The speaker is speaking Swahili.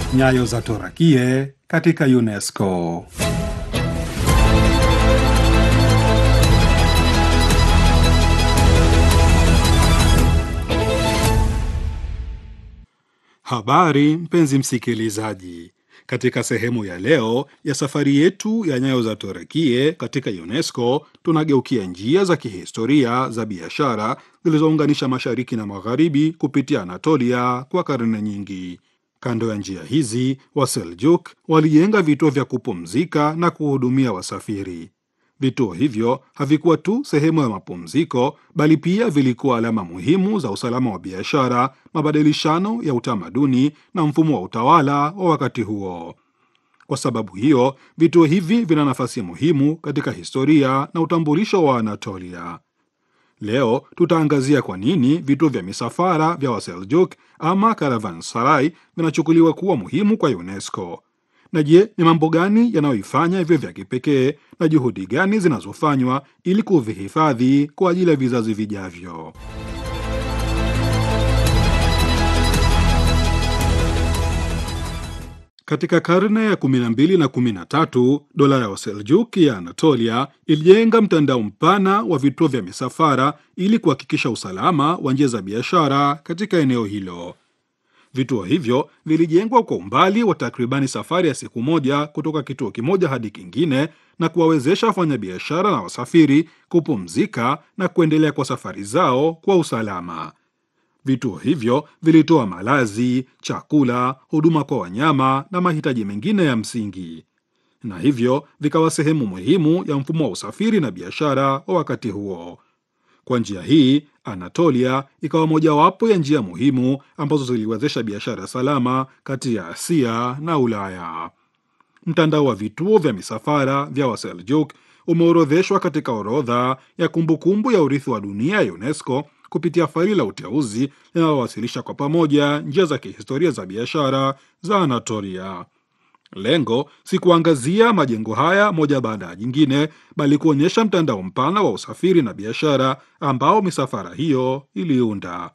Nyayo za Torakie katika UNESCO. Habari mpenzi msikilizaji, katika sehemu ya leo ya safari yetu ya nyayo za Torakie katika UNESCO tunageukia njia za kihistoria za biashara zilizounganisha mashariki na magharibi kupitia Anatolia kwa karne nyingi. Kando ya njia hizi, Waseljuk walijenga vituo vya kupumzika na kuhudumia wasafiri. Vituo hivyo havikuwa tu sehemu ya mapumziko, bali pia vilikuwa alama muhimu za usalama wa biashara, mabadilishano ya utamaduni na mfumo wa utawala wa wakati huo. Kwa sababu hiyo, vituo hivi vina nafasi muhimu katika historia na utambulisho wa Anatolia. Leo tutaangazia kwa nini vituo vya misafara vya Waseljuk ama caravanserai vinachukuliwa kuwa muhimu kwa UNESCO. Na je, ni mambo gani yanayoifanya hivyo vya kipekee na juhudi gani zinazofanywa ili kuvihifadhi kwa ajili ya vizazi vijavyo? Katika karne ya 12 na 13, dola ya Waseljuk ya Anatolia ilijenga mtandao mpana wa vituo vya misafara ili kuhakikisha usalama wa njia za biashara katika eneo hilo. Vituo hivyo vilijengwa kwa umbali wa takribani safari ya siku moja kutoka kituo kimoja hadi kingine na kuwawezesha wafanyabiashara na wasafiri kupumzika na kuendelea kwa safari zao kwa usalama. Vituo hivyo vilitoa malazi, chakula, huduma kwa wanyama na mahitaji mengine ya msingi, na hivyo vikawa sehemu muhimu ya mfumo wa usafiri na biashara wa wakati huo. Kwa njia hii, Anatolia ikawa mojawapo ya njia muhimu ambazo ziliwezesha biashara salama kati ya Asia na Ulaya. Mtandao wa vituo vya misafara vya Waseljuk umeorodheshwa katika orodha ya kumbukumbu ya urithi wa dunia ya UNESCO kupitia faili la uteuzi linalowasilisha kwa pamoja njia za kihistoria za biashara za Anatolia. Lengo si kuangazia majengo haya moja baada ya jingine, bali kuonyesha mtandao mpana wa usafiri na biashara ambao misafara hiyo iliunda.